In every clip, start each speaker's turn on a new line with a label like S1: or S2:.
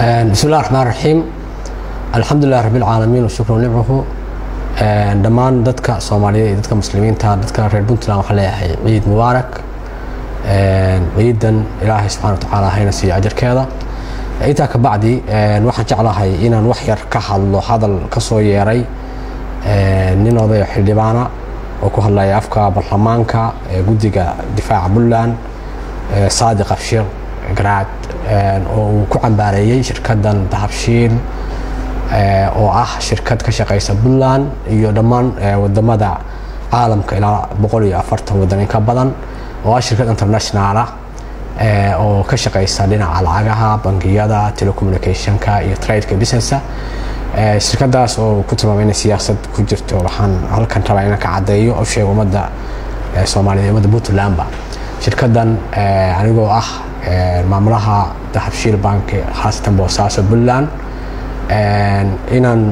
S1: bismi illah raxmaan raxiim alxamdulilah rabi lcaalamiin washukru nimcuhu dhammaan dadka soomaaliyeed iyo dadka muslimiinta dadka reer puntland waxaan leeyahay ciid mubaarak ciidan ilaahay subxana wa tacaala hayna siiyo ajarkeeda intaa ka bacdi waxaan jeclahay inaan wax yar ka hadlo hadal ka soo yeeray nin odayo xildhibaana oo ku hadlaya afka baarlamaanka ee guddiga difaaca puntland saadiq abshir garaad oo uu ku cambaareeyey shirkaddan dahabshiil oo ah shirkad ka shaqaysa puntland iyo dhammaan wadamada caalamka ilaa boqol iyo afartan wadan in ka badan oo ah shirkad international ah oo ka shaqaysa dhinaca lacagaha bangiyada telecommunicationka iyo tradeka businessa shirkadaas oo ku tilmaamay inay siyaasad ku jirto waxaan halkan rabaa inaan ka caddeeyo oo sheego ummadda soomaaliyeed ummadda puntlandba shirkaddan anigoo ah maamulaha dahabshiil bank khaasatan boosaaso puntland inaan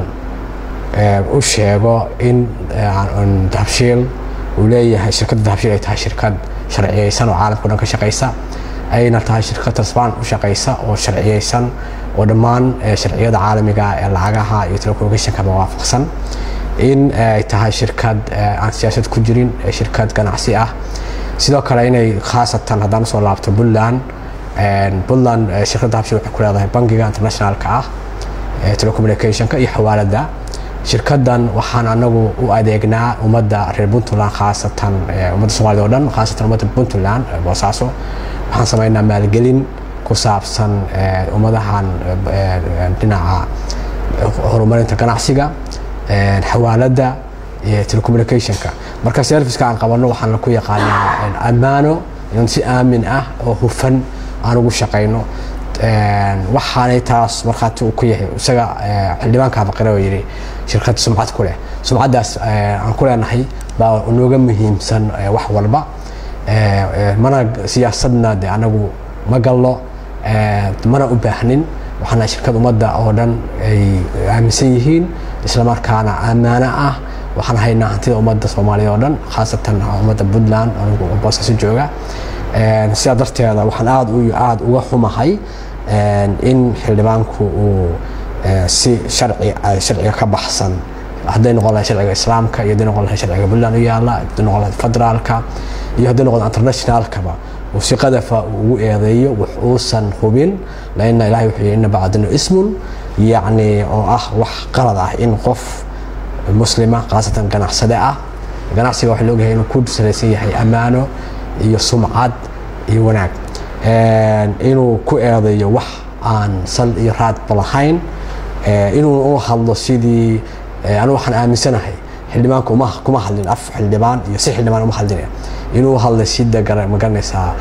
S1: u sheego in dahabshiil uu leeyahay shirkadda dahabshiil ay tahay shirkad sharciyeysan oo caalamka o dhan ka shaqaysa ayna tahay shirkad tasbaan u shaqaysa oo sharciyeysan oo dhammaan sharciyada caalamiga ee lacagaha iyo telecommunicationka waafaqsan in ay tahay shirkad aan siyaasad ku jirin shirkad ganacsi ah sidoo kale inay khaasatan haddaan usoo laabto puntland puntland shirkadda habshil waxay ku leedahay bangiga internationalka ah telecommunicationka iyo xawaalada shirkaddan waxaan anagu u adeegnaa ummadda reer puntland khaasatan ummadda soomaalida o dhan khaasatan ummadda puntland boosaaso waxaan samaynaa maalgelin ku saabsan ummadahan dhinaca horumarinta ganacsiga xawaaladda iyo telecommunicationka marka serviceka aan qabanno waxaan ku yaqaanaa ammaano in si aamin ah oo hufan aan ugu shaqayno waxaanay taas markhaati uu ku yahay isaga xildhibaanka baqire oo yidhi shirkad sumcad ku leh sumcaddaas aan ku leenahay baa nooga muhiimsan wax walba mana siyaasadna de anagu ma gallo mana u baahnin waxaana shirkad ummadda oo dhan ay aaminsan yihiin islamarkaana ammaano ah waxaan haynaa hantida ummadda soomaaliyeed oo dhan khaasatan ummadda puntland anigu boosaaso jooga sidaa darteeda waxaan aad aada uga xumahay in xildhibaanku uu si sharci sharciga ka baxsan hadday noqon lahay sharciga islaamka iyo hadday noqon lahay sharciga puntland u yaala hadday noqon lahay federaalka iyo hadday noqon internationalkaba uu si qadafa ugu eedeeyo wax uusan hubin laina ilahay wuxuu yihi ina bacdinu ismun yacni oo ah wax qalad ah in qof muslima khaasatan ganacsade ah ganacsiga waxaa laogyahay inuu ku salaysan yahay ammaano iyo sumcad iyo wanaag inuu ku eedeeyo wax aan sal iyo raadba lahayn inuu u hadlo sidii anigu waxaan aaminsanahay xildhibaanku uma kuma hadlin af xildhibaan iyo si xildhibaan uma hadlin inuu hadlay si degara magaranaysaa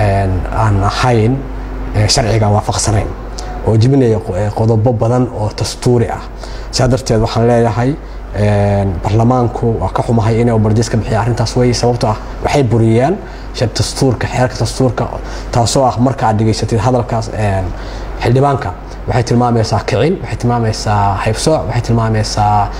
S1: aan ahayn sharciga waafaqsanayn oo jibinaya qodobo badan oo dastuuri ah sidaa darteed waxaan leeyahay baarlamaanku waa ka xumahay inay bardiis ka bixiya arrintaas wey sababtoo ah waxay buriyeen dastuurka xeerka dastuurka taasoo ah marka aad dhegaysatid hadalkaas xildhibaanka waxay tilmaamaysaa kicin waxay tilmaamaysaa haybsooc waxay tilmaamaysaa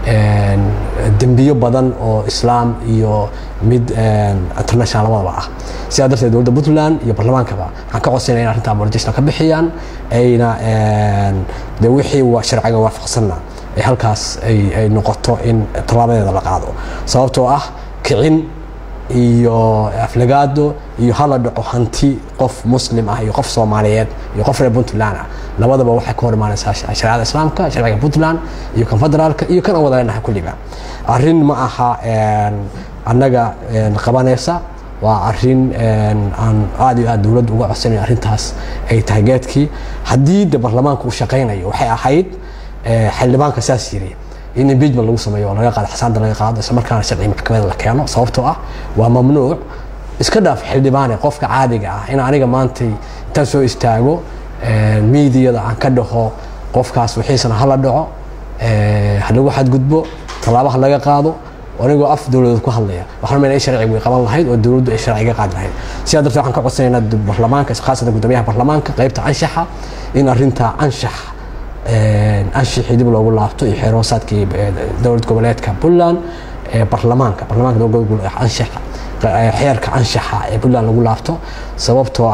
S1: dembiyo badan oo islaam iyo mid international labadaba ah sidaa darteed dowladda puntland iyo baarlamaankaba waxaan ka codsanaya in arrintaa bardiisna ka bixiyaan ayna de wixii sharciga waafaqsanna ay halkaas ay noqoto in tallaabadeeda la qaado sababtoo ah kicin iyo aflagaado iyo hala dhaco hanti qof muslim ah iyo qof soomaaliyeed iyo qof reer puntland ah labadaba waxay ka hor imaanaysaa shareecada islaamka sharciga puntland iyo kan federaalka iyo kan aan wada leenahay kulliba arrin ma aha annaga qabanaysa waa arin aan aad iyo aad dowladda uga codsanayo arrintaas ay tahay geedkii haddii de baarlamaanka uu shaqaynayo waxay ahayd xildhibaanka saas yiri in impeachment lagu sameeyo oo laga qaado xasaanta laga qaado isla markaana sharci maxkamada la keeno sababtoo ah waa mamnuuc iska dhaaf xildhibaane qofka caadiga ah in aniga maantay intaan soo istaago miidiyada aan ka dhaho qofkaas wixiisana hala dhaco ha lagu xadgudbo tallaabaha laga qaado anigoo af dowladeed ku hadlaya waxaan meel sharciga way qaban lahayd oo dowladdu ay sharciga qaadi lahayd sidaa darteed waxaan ka codsanaynaa baarlamaanka khaasatan guddoomiyaha baarlamaanka qaybta anshaxa in arrinta anshax anshixii dib loogu laabto iyo xeeroosaadkii dowlad goboleedka puntland ee baarlamaanka baarlamaanka anshaxa xeerka anshaxa ee puntland lagu laabto sababtoo ah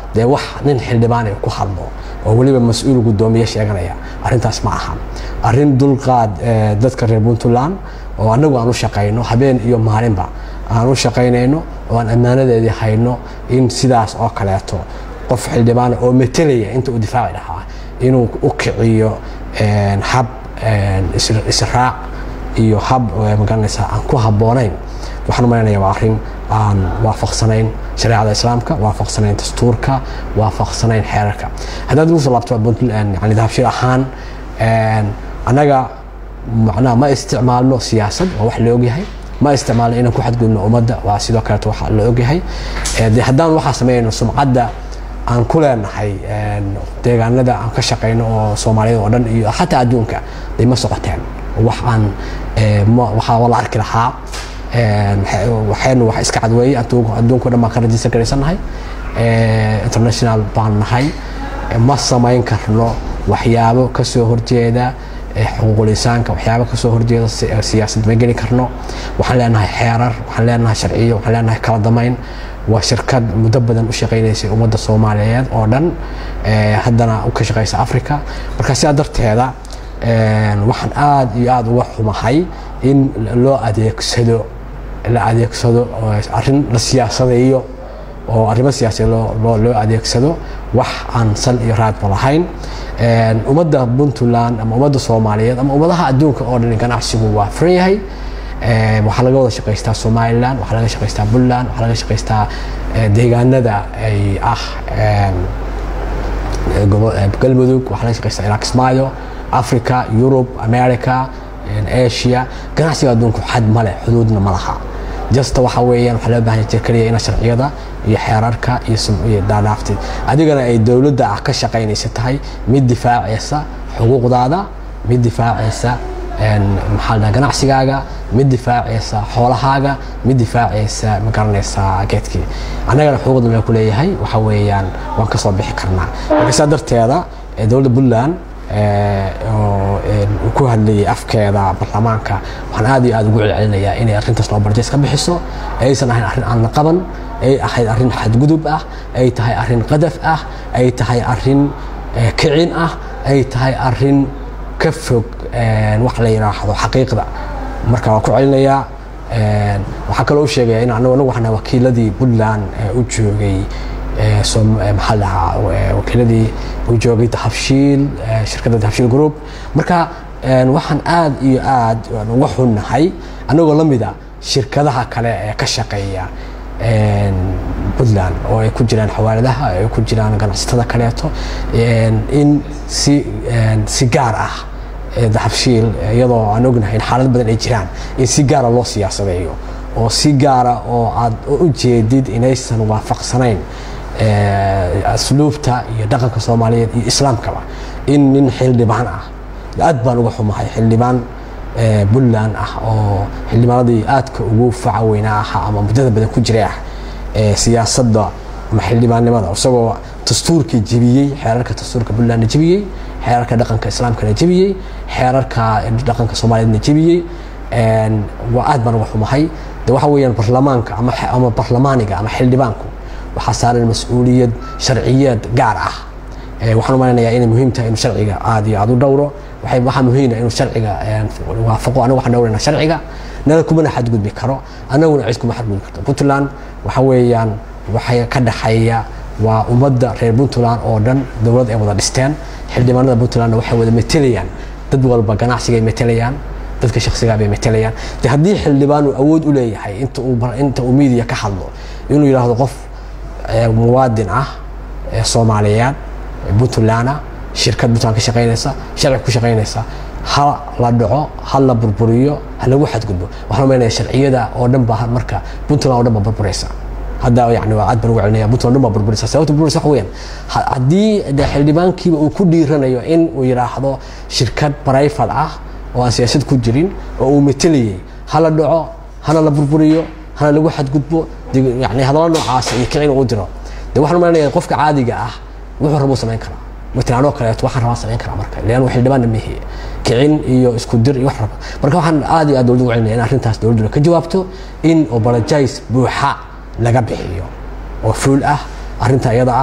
S1: dee wax nin xildhibaanay ku hadlo oo weliba mas-uul guddoomiye sheeganaya arrintaas ma aha arrin dulqaad dadka reer puntland oo annagu aan u shaqayno habeen iyo maalinba aan u shaqaynayno oo aan ammaanadeedii hayno in sidaas oo kaleeto qof xildhibaana oo metelaya inta uu difaaci lahaa inuu u kiciyo hab israac iyo hab magaranaysa aan ku habboonayn waxaan u malaynayaa waa arrin aan waafaqsanayn shareecada islaamka waafaqsanayn dastuurka waafaqsanayn xeerarka haddaad ugu soo laabto puntland yani dahabshir ahaan annaga macnaha ma isticmaalno siyaasad waa wax la ogyahay ma isticmaalno inaan ku xadgudubno ummadda waa sidoo kaleeto wax la ogyahay de haddaan waxaa sameynayno sumcadda aan ku leenahay deegaanada aan ka shaqayno oo soomaaliyada oo dhan iyo xataa adduunka day ma socoteen wax aan waxaa la arki lahaa waxaynu wax iska cadweeyey adduunko dhan baan ka rajistar garaysannahay international baan nahay ma samayn karno waxyaabo ka soo horjeeda xuquuqul insaanka waxyaabo ka soo horjeeda siyaasad ma geli karno waxaan leenahay xeerar waxaan leenahay sharciyo waxaan leenahay kala damayn waa shirkad muddo badan u shaqaynaysay ummadda soomaaliyeed oo dhan haddana ka shaqaysa africa marka sidaa darteeda waxaan aada iyo aada uga xumahay in loo adeegsado la adeegsado arrin la siyaasadayo oo arrimo siyaasadeed loo adeegsado wax aan sal iyo raadba lahayn ummadda puntland ama ummadda soomaaliyeed ama ummadaha adduunka oo dhan ganacsigu waa furan yahay waxaa laga wada shaqaystaa somalilan waxaa laga shaqaystaa puntland waxaa laga shaqaystaa deegaanada ay ah galmudug waxaa laga shaqaystaa iraq ismaayo africa yurub america asia ganacsiga adduunku xad male xuduudna ma laha jasta waxa weeyaan waxaa loo baahan jir keliya ina sharciyada iyo xeerarka iyo dhaadhaaftid adigana ay dowladda ah ka shaqaynaysa tahay mid difaacaysa xuquuqdaada mid difaacaysa maxaa la ganacsigaaga mid difaacaysa xoolahaaga mid difaacaysa ma garanaysaa geedkii annagana xuquuqda la ku leeyahay waxa weeyaan waan kasoo bixi karnaa marka saa darteeda dowladda puntland oo ku hadlayay afkeeda baarlamaanka waxaan aad iyo aad ugu celcelinayaa inay arrintaas loo barjeys ka bixiso aysan ahayn arrin aan la qaban ay ahayd arrin xadgudub ah ay tahay arrin qadaf ah ay tahay arrin kicin ah ay tahay arrin ka fog wax la yidhaahdo xaqiiqda marka waan ku celinayaa waxaa kaloo u sheegaya in anagu anagu waxaan wakiiladii puntland u joogay maxaa lahaa wakiiladii u joogay dahabshiil shirkadda dahabshiil group marka waxaan aad iyo aad uga xunnahay anagoo la mida shirkadaha kale ee ka shaqeeya puntland oo ay ku jiraan xawaaladaha ay ku jiraan ganacsatada kaleeto in si si gaar ah dahabshiil iyadoo aan ognahay in xaalad badan ay jiraan in si gaara loo siyaasadeeyo oo si gaara oo aad u jeedid inaysan waafaqsanayn asluubta iyo dhaqanka soomaaliyeed iyo islaamkaba in nin xildhibaan ah aad baan uga xumahay xildhibaan puntland ah oo xildhibaanadii aadka ugu faca weynaa ahaa ama muddada badan ku jiray ah siyaasadda ama xildhibaannimada isagoo dastuurkii jebiyey xeerarka dastuurka puntlandna jebiyey xeerarka dhaqanka islaamkana jebiyey xeerarka dhaqanka soomaaliyeedna jebiyey waa aad baan uga xumahay de waxa weeyaan barlamaanka ama barlamaaniga ama xildhibaanku waxaa saaran mas-uuliyad sharciyeed gaar ah waxaan u malaynayaa inay muhiim tahay inuu sharciga aad iyo aad u dhowro waxaa muhiima inuu sharciga waafaqo anagu waxaan dhowrayna sharciga nala kumana xadgudbi karo annaguna cid kuma xadgudbi karto puntland waxa weeyaan waxay ka dhaxeeya waa ummadda reer puntland oo dhan dowlad ay wada dhisteen xildhibaanada puntlandna waxay wada metelayaan dad walba ganacsigay metelayaan dadka shaksigaa bay metelayaan de haddii xildhibaanu awood u leeyahay inta uu inta uu miidiya ka hadlo inuu yidhaahdo qof muwaadin ah soomaaliyeed puntlandna shirkad puntland ka shaqaynaysa sharci ku shaqaynaysa ha la dhaco ha la burburiyo ha lagu xadgudbo waxaan umaynaya sharciyada oo dhan baa marka puntland oo dhan baa burburaysa hadda yani waa aad baan ugu celinaya puntland dhan baa burburaysa sababta burburaysa waxa weeyaan haddii de xildhibaankiiba uu ku dhiiranayo in uu yidhaahdo shirkad private ah oo aan siyaasad ku jirin oo uu metelayay hala dhaco hana la burburiyo hana lagu xadgudbo yani hadallo noocaas iyo kicin uu diro de waxaan umaynaya qofka caadiga ah wuxuu rabuu samayn karaa matalan anoo kaleeto waxaan rabaa samayn karaa marka leannu xildhibaanna mihi kicin iyo isku dir iyo wax raba marka waxaan aad iyo aad dowladda ugu celinaya in arrintaas dowladduna ka jawaabto in obologize buuxa laga bixiyo oo fuul ah arrinta iyada ah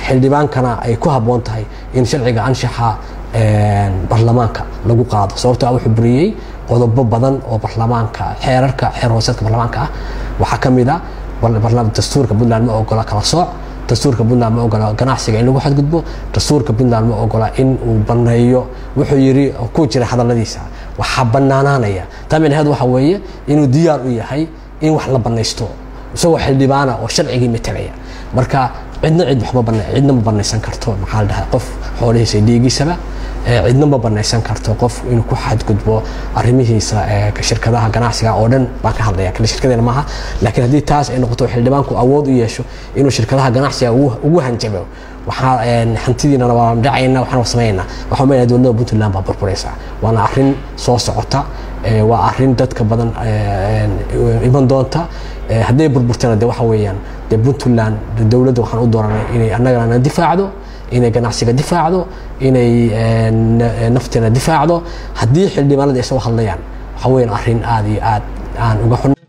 S1: xildhibaankana ay ku habboon tahay in sharciga anshaxa baarlamaanka lagu qaado sababto a wuxuu buriyey qodobo badan oo baarlamaanka xeerarka xeer hooseedka baarlamaanka ah waxaa ka mid a dastuurka puntland ma ogola kala sooc dastuurka puntland ma ogola ganacsiga in lagu xadgudbo dastuurka puntland ma ogola in uu baneeyo wuxuu yiri ku jira hadaladiisa waxaa banaanaanaya taa micnaheed waxa weeye inuu diyaar u yahay in wax la banaysto isagoo xildhibaana oo sharcigii matalaya marka cidna cid waxma bana cidna ma banaysan karto maxaa la dhahay qof xoolihiisa dhiigiisaba cidna ma banaysan karto qof inuu ku xadgudbo arrimihiisa shirkadaha ganacsiga oo dhan baan ka hadlaya kale shirkadeena maaha laakiin haddii taas ay noqoto xildhibaanku awood u yeesho inuu shirkadaha ganacsiga ugu hanjabo waxaa hantidiinana waa dhacayna waxaan samaynaa waxaa meenaya dowladda puntland baa burburaysa waana arrin soo socota waa arrin dadka badan iman doonta hadday burburtana de waxa weeyaan dee puntland dowladda waxaan u dooranay inay annagana difaacdo inay ganacsiga difaacdo inay nafteena difaacdo haddii xildhibaanada ay soo hadlayaan waxa weeyaan arrin aada iyo aad aan uga xun